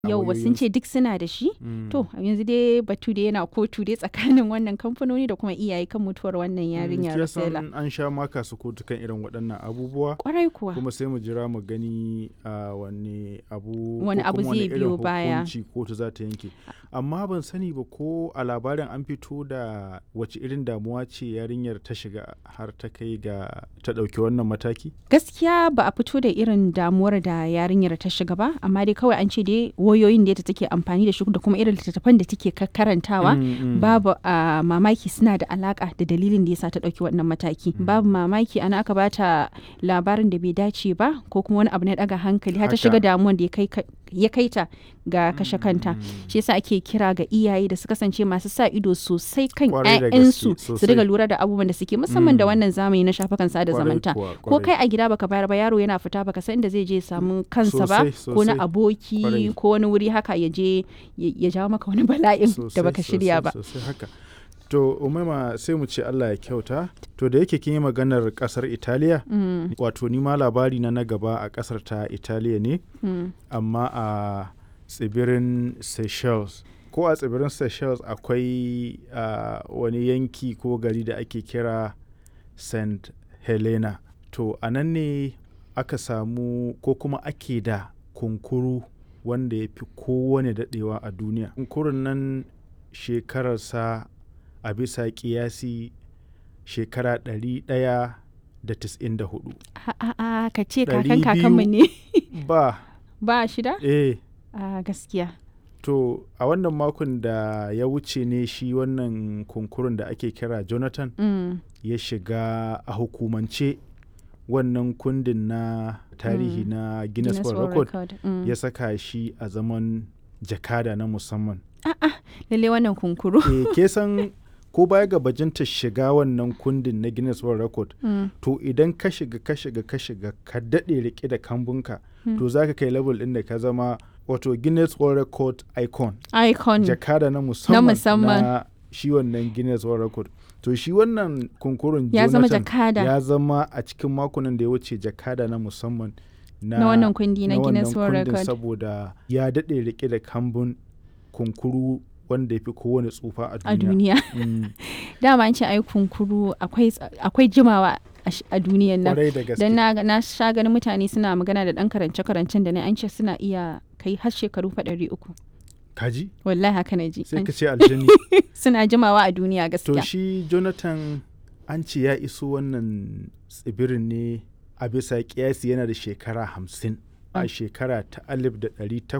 yau sun ce duk suna da shi to yanzu dai batu da yana kotu dai tsakanin wannan kamfanoni da kuma iyaye kan mutuwar wannan yarinya Rosella an sha maka su kotu kan irin waɗannan abubuwa kwarai kuwa kuma sai mu jira mu gani a wani abu Wani ko abu kuma zai irin biyo baya. hukunci kotu za ta yanke amma ban sani ba ko a labarin an fito da wace irin damuwa ce yarinyar ta shiga har ta kai ga ta ɗauki wannan mataki gaskiya ba a fito da irin damuwar da yarinyar ta shiga ba amma dai kawai an ce dai wayoyin da ta take amfani da shi da kuma irin littattafan da take ka- karantawa Mm, mm. babu a mamaki suna da alaka da dalilin da yasa ta ɗauki wannan mataki babu mamaki ana aka bata labarin da bai dace ba ko kuma wani abu na ɗaga hankali har ta Haka. shiga damuwan da ya kai ka- ya kai ta ga kashe kanta shi yasa ake kira ga iyaye da su kasance masu sa ido sosai kan Kwarai da gaske, 'ya'yansu su sosai. riga lura da abubuwan da suke musamman da Mm. wannan zamani na shafukan sada Kwarai zamanta kuwa, ko kwarai. kai a gida baka bayar ba yaro yana fita baka san inda zai je ya samu kansa ba Sosai, ko na sosai. aboki Kwarai. ko wani wuri haka ya je ya ya jawo maka wani bala'in da Sosai, baka shirya sosai, ba sosai haka to umaima sai mu ce Allah ya kyauta to da yake kin yi maganar kasar Italiya Mm, wato ni ma labari na na gaba a kasar ta Italiya ne mm. amma a tsibirin Seychelles ko a tsibirin Seychelles akwai a, wani yanki ko gari da ake kira St. Helena to a nan ne aka samu ko kuma ake da kunkuru wanda ya fi kowane daɗewa a duniya kunkurun nan shekararsa a bisa kiyasi shekara 194 A- a- a, ka ce Ɗari kakan kakanmu ne ba ba shida eh a gaskiya To a wannan makon da ya wuce ne shi wannan kunkurun da ake kira Jonathan Mm, ya shiga a hukumance wannan kundin na tarihi Mm. na Guinness Guinness World World Record Record, mm. ya saka shi a zaman jakada na musamman. lalle wannan kunkuru e, ke san ko baya ga bajinta shiga wannan kundin na Guinness World Record Mm, to idan ka shiga ka shiga ka shiga ka daɗe rike da kambunka to za ka kai level ɗin da ka zama wato Guinness World Record icon. icon jakada na musamman na, musamman. shi wannan Guinness World Record. To shi wannan kunkurun ya zama Jonathan jakada ya zama a cikin makonan da ya wuce jakada na musamman na, na wannan kundi na na wannan Guinness World kundin Record saboda ya daɗe rike da kambun kunkuru wanda ya fi kowane tsufa a a duniya. duniya Mm, dama an ce ai kunkuru akwai ts- akwai jimawa a sh- a duniyan nan Kwarai da gaske. dan na, na sha ganin mutane suna magana da dan karance karancen da na an ce suna iya kai har shekaru fa ɗari uku Kaji? wallahi haka na ji Sai An- ka ce aljani. suna jimawa a duniya to gaskiya shi Jonathan an ce ya iso wannan tsibirin ne a bisa kiyasi yana da shekara hamsin a shekara ta alif da ɗari